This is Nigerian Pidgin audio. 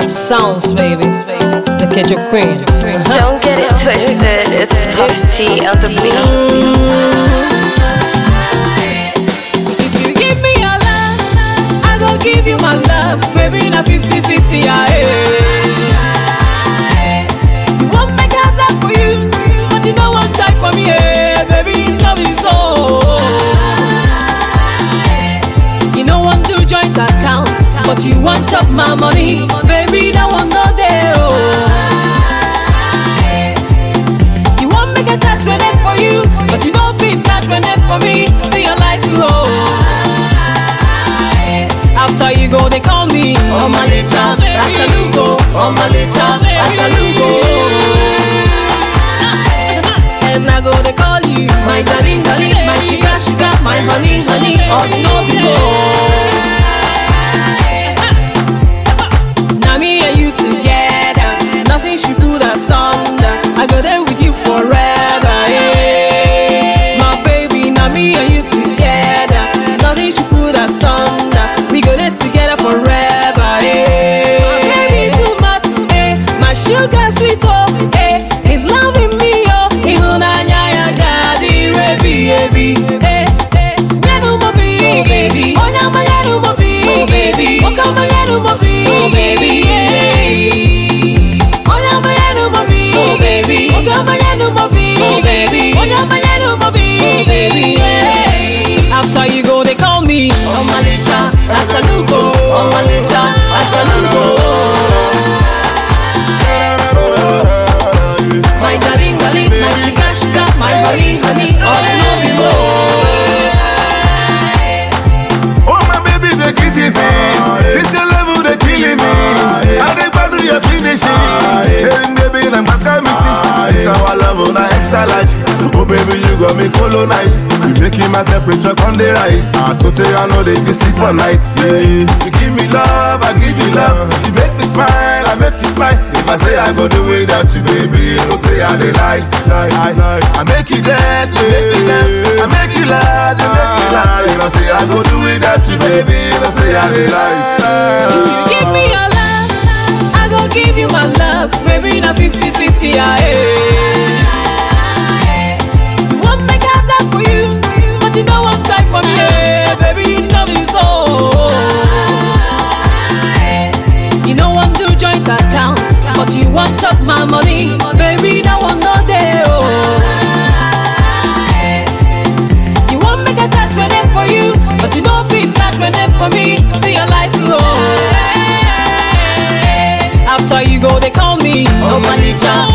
the sounds, baby. The Kejo Queen. Uh-huh. Don't get it twisted, it's Puffy on the beat. If you give me your love, I go give you my love. Baby, na 50-50, yeah. You want make I die for you, but you don't want die for me, yeah. Baby, love is so. You don't want to joint account, but you want chop my money. Baby, that one not there, oh. You want make a touch when it for you, but you don't feel that when it for me. See your life, oh. After you go, they call me Omalicha, Atalugo, Omalicha, Atalugo. And I go, they call you my darling, darling, my sugar, sugar, my honey, honey, oh, no, Now me and you together, nothing should put us under. I go there with you forever, yeah. My baby, now me and you together, nothing should put us under. We go there together forever, yeah. My baby too much, eh? My sugar sweet, oh, eh? He's loving me, oh. Ihunanya ya gadi rebi, ebi, eh, eh. Nyanu mo bi, baby. Onyama nyanu mo bi, baby. Okama nyanu mo bi, baby, yeah. Onyama nyanu mo bi, baby. Okama nyanu mo bi, baby. Onyama nyanu mo bi, baby, yeah. After you go, they call me Omalicha, Atalugo, Omalicha, Atalugo. My darling, darling, my sugar, sugar, my honey, honey, all you know below. Oh my baby, they get easy. This your level, they killing me. I dey badu you finishing. Hey baby, I'm back at me see. This our level, na extra large. Oh baby, you got me colonized. You making my temperature on the rise. I so tell you, I know they be sleep for nights. Yeah. You give me love, I give you love. You make me smile, I make you smile. If I say I go do without you, baby, you know say I dey lie. I, I make you dance, you make me dance. I make you laugh, you make me laugh. You know say I go do without you, baby, you know say I dey lie. You give me your love, I go give you my love. Baby, na 50-50, yeah. You want make I die for you, but you don't want die for me, yeah. Baby, love is so. You don't want to joint account, but you want chop my money. Baby, that one not there, oh. You want make a touch when it for you, but you don't feel that when it for me. See your life, oh. After you go, they call me Omalicha,